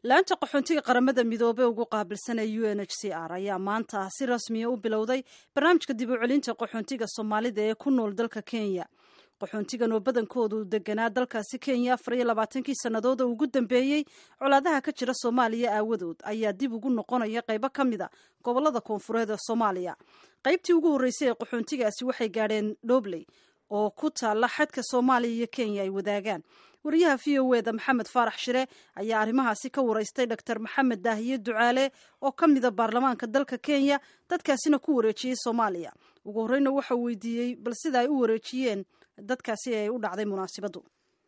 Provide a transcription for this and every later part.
laanta qaxoontiga qaramada midoobey ugu qaabilsanee u n h c r ayaa maanta si rasmiya u bilowday barnaamijka dib u celinta qaxoontiga soomaalida ee ku nool dalka kenya qaxoontigan oo badankoodu deganaa dalkaasi kenya afar iyo labaatankii sannadood oo ugu dambeeyey colaadaha ka jira soomaaliya aawadood ayaa dib ugu noqonaya qaybo ka mid a gobolada koonfureed ee soomaaliya qaybtii ugu horreysay ee qaxoontigaasi waxay gaadheen dhobley oo ku taalla xadka soomaaliya iyo kenya ay wadaagaan wariyaha v o eda maxamed faarax shire ayaa arrimahaasi ka waraystay dor maxamed daahiye ducaale oo ka mida baarlamaanka dalka kenya dadkaasina ku wareejiyey soomaaliya ugu horreyna waxau weydiiyey bal sida ay u wareejiyeen dadkaasi ay u dhacday munaasibaddu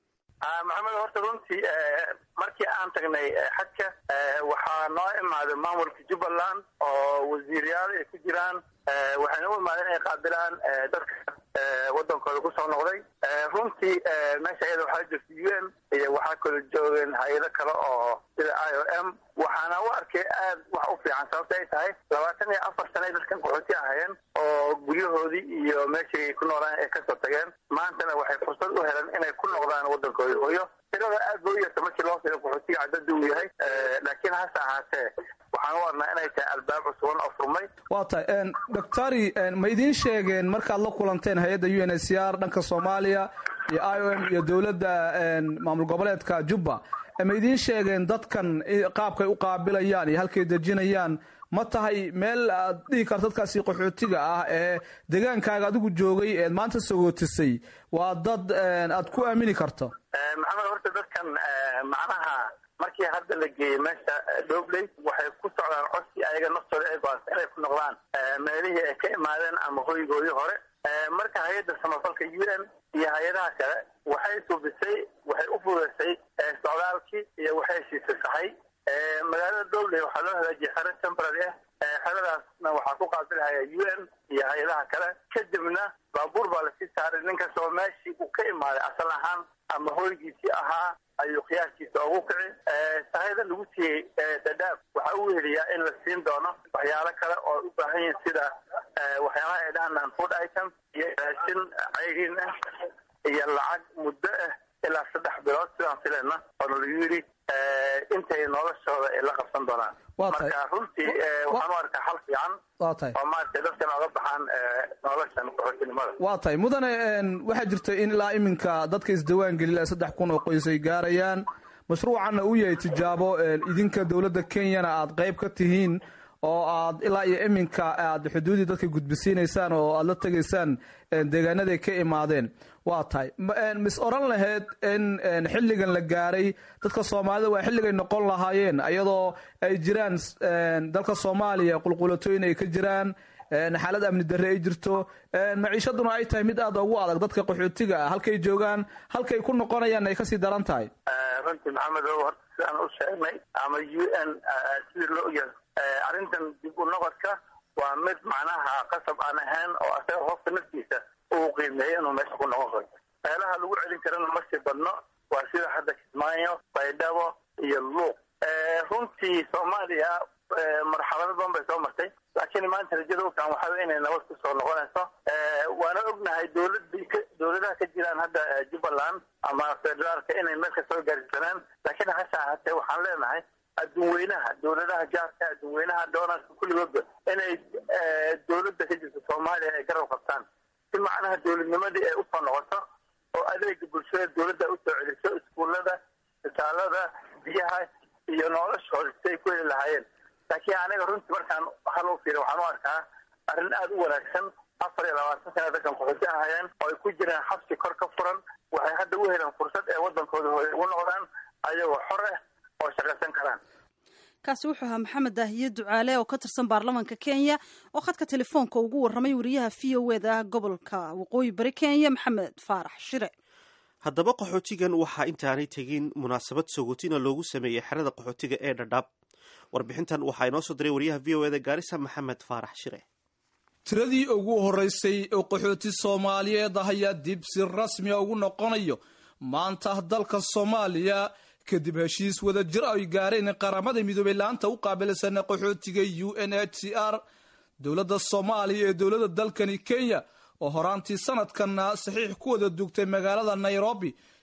maxamed horta runtii markii aan tagnay xadka waxaa noo imaaday maamulka jubbaland oo wasiiryaal ay ku jiraan waxayna u imaadeen inay qaabilaan dadka wadankooda kusoo noqday runtii meesha iyada waxaa jirta u n iyo waxaa kala joogeen hay-ado kale oo sida i o m waxaana u arkay aad wax u fiican sababta ay tahay labaatan iyo afar sana ay dadkan qaxooti ahayeen oo guryahoodii iyo meeshay ku noolaan ay kasoo tageen maantana waxay fursad u heleen inay ku noqdaan wadankoodii hooyo tirada aad ba u yarta markii loo fiiro qaxootiga cadada uu yahay laakiin hase ahaatee waxaan u arnaa inay tahay albaab cusuban oo furmay waa tahay doctori ma idiin sheegeen markaad la kulanteen hay-adda u n h c r dhanka soomaaliya iyo i o m iyo dowladda maamul goboleedka jubba ma idiin sheegeen dadkan qaabkay u qaabilayaan iyo halkay dejinayaan ma tahay meel aad dhihi karto dadkaasi qaxootiga ah ee degaankaaga adigu joogay eed maanta sagootisay waa dad aad ku aamini karto maxamed horta dadkan macnaha markii hadda la geeyey meesha dhobley waxay ku socdaan codsi ayaga naftooda ay go-aansa inay ku noqdaan meelihii ay ka imaadeen ama hoygoodii hore marka hay-adda samafalka u n iyo hay-adaha kale waxay suubisay waxay u fudaysay socdaalkii iyo waxay heshiisay sahay magaalada dhobley waxaa loo hagaajiyay xero temporary ah xeradaasna waxaa ku qaabilhaya u n iyo hay-adaha kale kadibna baabuur baa lasii saaray ninkastoo meeshii uu ka imaaday asal ahaan ama hoygiisii ahaa ayuu qiyaaskiisa ugu kici sahayda lagu siiyey dadaab waxaa u weheliyaa in la siin doono waxyaalo kale oo u baahan yihin sida waxyaalaha ay dhahanaan food item iyo raashin cayriin ah iyo lacag muddo ah ilaa saddex bilood sidaan fileyna oona lagu yidhi intay noloshooda ay la qabsan doonaan marka runtii waxaan u arkaa xal fiican waa tahay oo maaragtay dadkan oga baxaan noloshan qaxootinimada waa tahay mudane waxaa jirta in ilaa iminka dadka isdawaan gelila saddex kun oo qoys ay gaarayaan mashruucanna uu yahay tijaabo idinka dowladda kenyana aad qayb ka tihiin oo aad ilaa iyo iminka aad xuduudii dadka gudbisiinaysaan oo aad la tegaysaan deegaanaday ka imaadeen waa tahay mis oran lahayd in xilligan la gaaray dadka soomaalida waa xilligay noqon lahaayeen iyadoo ay jiraan dalka soomaaliya qulqulatooyin ay ka jiraan xaalad amni darre ay jirto maciishaduna ay tahay mid aad ugu adag dadka qaxootiga ah halkay joogaan halkay ku noqonayaan ay kasii daran tahay runtii maxamed o horta sidaan u sheegnay ama u n sidii loo ogyahay arrintan dib u noqodka waa mid macnaha qasab aan ahayn oo asaga qofka naftiisa uu qiimeeyo inuu meesha ku noqon karo meelaha lagu celin karana ma sii badno waa sida hadda kismaayo baydhabo iyo luuq runtii soomaaliya marxalado badan bay soo martay laakiin maanta rajada ufican waxaa inay nabad kusoo noqonayso waana ognahay dowladii dowladaha ka jiraan hadda jubbaland ama federaalka inay meel ka soo gaarsanaan laakiin hase ahaatee waxaan leenahay adduunweynaha dowladaha jaarka adduunweynaha doonarka kulligoodba inay dowladda ka jirta soomaaliya ay garab qabtaan si macnaha dowladnimadii ay usoo noqoto oo adeega bulshada dowladda usoo celiso iskuullada isbitaalada biyaha iyo noloshooda si ay ku heli lahaayeen laakiin aniga runtii markaan hal u fiira waxaan u arkaa arrin aada u wanaagsan afar iyo labaatan sana dadkan qaxooti ahayeen oo ay ku jiraan xabsi kor ka furan waxay hadda u heleen fursad ee wadankooda hooy ugu noqdaan ayagoo xor ah oo shaqaysan karaan kaasi wuxuu ahaa maxamed daahiye ducaale oo ka tirsan baarlamaanka kenya oo khadka telefoonka ugu warramay wariyaha v o eda gobolka waqooyi bari kenya maxamed faarax shire haddaba qaxootigan waxaa intaanay tegin munaasabad sogootina loogu sameeyey xerada qaxootiga ee dhadhaab warbixintan waxaa inoo soo diray wariyaha v o eda gaarisa maxamed faarax shire tiradii ugu horeysay oo qaxooti soomaaliyeed ah ayaa dib si rasmiya ugu noqonayo maanta dalka soomaaliya kadib heshiis wada jir ay gaareen qaramada midoobey laanta u qaabilsan qaxootiga u n h c r dowladda soomaaliya ee dowladda dalkani kenya oo horaantii sanadkanna saxiix ku wada dugtay magaalada nairobi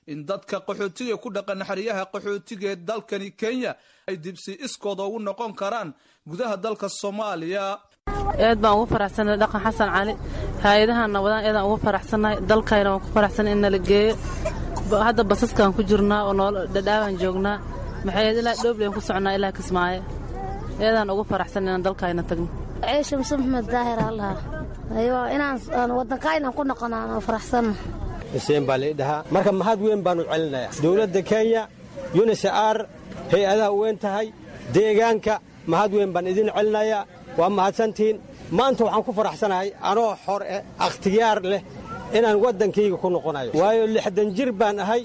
in dadka qaxootiga ku dhaqan xeryaha qaxootiga ee dalkani kenya ay dibsi iskooda ugu noqon karaan gudaha dalka soomaaliya aad baan ugu faraxsannahay dhaqan xasan cali hay-adahanna wadaan eedaan ugu faraxsannahay dalkayna waan ku faraxsanay in nala geeyo hadda basaskaan ku jirnaa oo nool dhadhaabaan joognaa maxay ilaa dhoobleen ku socnaa ilaa kismaayo eedaan ugu faraxsan inaan dalkayna tagno ciisha muse maxmed daahir allaha aywa inaan waddankaynan ku noqonaan faraxsanna xuseen baa lai dhahaa marka mahad weyn baannu celinayaa dowladda kenya yunisar hay-adaha weyn tahay deegaanka mahad weyn baan idin celinayaa waa mahadsantihiin maanta waxaan ku faraxsanahay anoo xor eh akhtiyaar leh inaan waddankayga ku noqonayo waayo lixdan jir baan ahay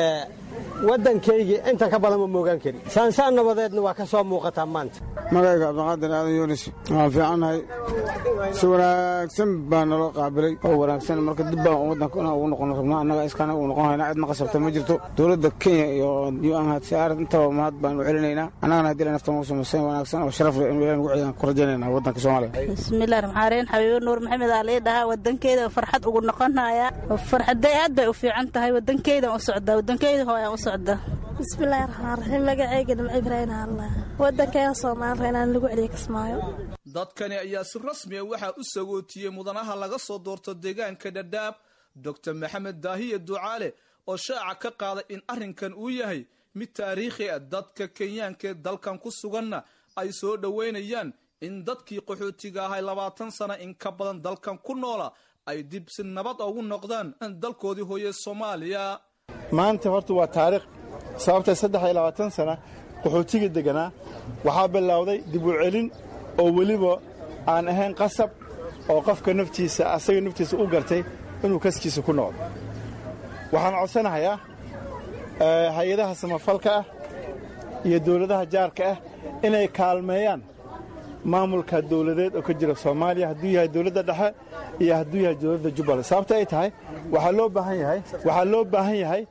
waddankayga inta ka badan ma moogaan kari saansaan nabadeedna waa ka soo muuqataa maanta magayga cabdiqaadir aadan yunis waan fiicannahay si wanaagsan baa naloo qaabilay oo wanaagsan marka dib baan waddanka inaan ugu noqon rabnaa annaga iskaana ugu noqon haynaa cidna qasabta ma jirto dowladda kenya iyo unhcr intaba mahad baanu celinaynaa annagana haddii la naftan ugu samaysan wanaagsan oo sharaf leh inuu ilahi nugu celiyaan ku rajaynayna waddanka soomaaliya bismillahi raxmaanraxiim xabiibo nuur maxamed aa lii dhahaa waddankeeda farxad ugu noqonaya farxaday aad bay u fiican tahay waddankeydan u socdaa waddankeyda hooyaan u socdaa bismillaahi raxmaan raxiim magaceyga dhimco ibraahim allah waddankeena soomaaliya inaan lagu celiyo kismaayo dadkani ayaa si rasmiya waxaa u sagootiyey mudanaha laga soo doorto deegaanka dhadhaab doctor maxamed daahiye ducaale oo shaaca ka qaaday in arrinkan uu yahay mid taariikhi ah dadka kenyaankaee dalkan ku suganna ay soo dhoweynayaan in dadkii qaxootiga ahay labaatan sana in ka badan dalkan ku noola ay dib si nabad ugu noqdaan dalkoodii hooye soomaaliya maanta horta waa taariikh sababtay saddex iyo labaatan sana qaxootiga degganaa waxaa bilowday dib u celin oo weliba aan ahayn qasab oo qofka naftiisa asaga naftiisa u gartay inuu kaskiisa ku noqdo waxaan codsanahayaa hay-adaha samafalka ah iyo dawladaha jaarka ah inay kaalmeeyaan maamulka dawladeed oo ka jira soomaaliya hadduu yahay dawladda dhexe iyo hadduu yahay dawladda jubbaland sababta ay tahay waxaa loo baahan yahay waxaa loo baahan yahay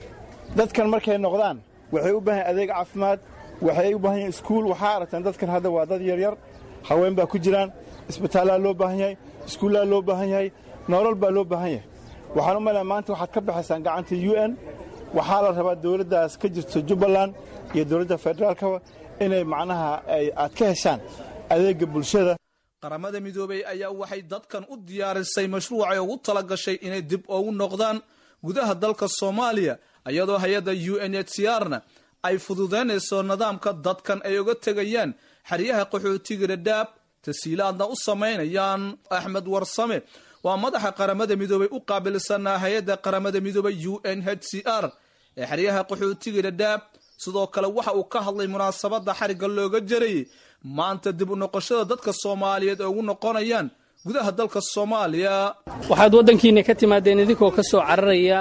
dadkan markay noqdaan waxay u baahan yahay adeeg caafimaad waxay u baahan yahay iskuul waxaa aragtaan dadkan hadda waa dad yaryar haween baa ku jiraan isbitaallaa loo baahan yahay iskuullaa loo baahan yahay nolol baa loo baahan yahay waxaan u malaya maanta waxaad ka baxaysaan gacanta u n waxaa la rabaa dawladdaas ka jirto jubbaland iyo dawladda federaalkaba inay macnaha aad ka heshaan adeegga bulshada qaramada midoobey ayaa waxay dadkan u diyaarisay mashruucay ugu tala gashay inay dib ugu noqdaan gudaha dalka soomaaliya iyadoo hay-adda u n h c r na ay fududaynayso nidaamka dadkan ay uga tegayaan xeryaha qaxootiga dhadhaab tasiilaadna u samaynayaan axmed warsame waa madaxa qaramada midoobey u qaabilsanaa hay-adda qaramada midoobey u n h c r ee xeryaha qaxootiga dhadhaab sidoo kale waxa uu ka hadlay munaasabadda xarigga looga jarayay maanta dib u noqoshada dadka soomaaliyeed ay ugu noqonayaan gudaha dalka soomaaliya waxaad waddankiinna ka timaadeen idinkoo ka soo cararaya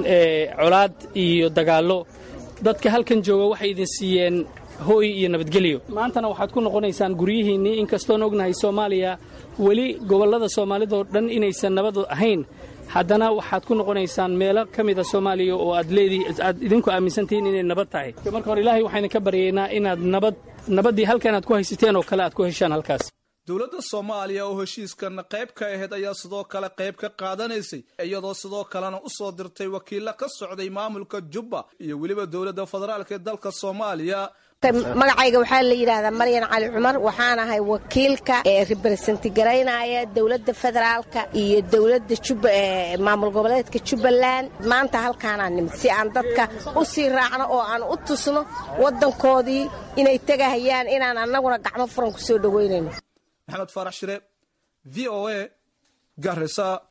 colaad iyo dagaallo dadka halkan jooga waxay idin siiyeen hooy iyo nabadgelyo maantana waxaad ku noqonaysaan guryihiinnii inkastoon ognahay soomaaliya weli gobollada soomaalidoo dhan inaysan nabad ahayn haddana waxaad ku noqonaysaan meelo ka mida soomaaliya oo aad leedii aad idinku aaminsantihiin inay nabad tahay marka hore ilaahay waxaan idinka baryaynaa inaad nabad nabaddii halkan aad ku haysateen oo kale aad ku heshaan halkaas dowladda soomaaliya oo heshiiskan qayb ka ahayd ayaa sidoo kale qayb ka qaadanaysay iyadoo sidoo kalena u soo dirtay wakiilla ka socday maamulka jubba iyo weliba dowladda federaalk ee dalka soomaaliya magacayga waxaa la yidhaahdaa maryan cali cumar waxaan ahay wakiilka ee reberesenti garaynaya dowladda federaalka iyo dowladda maamul goboleedka jubbaland maanta halkaanaan nimid si aan dadka u sii raacno oo aan u tusno waddankoodii inay tegahayaan inaan annaguna gacmo furan ku soo dhoweynayno maxamed faarax shire v o a garisa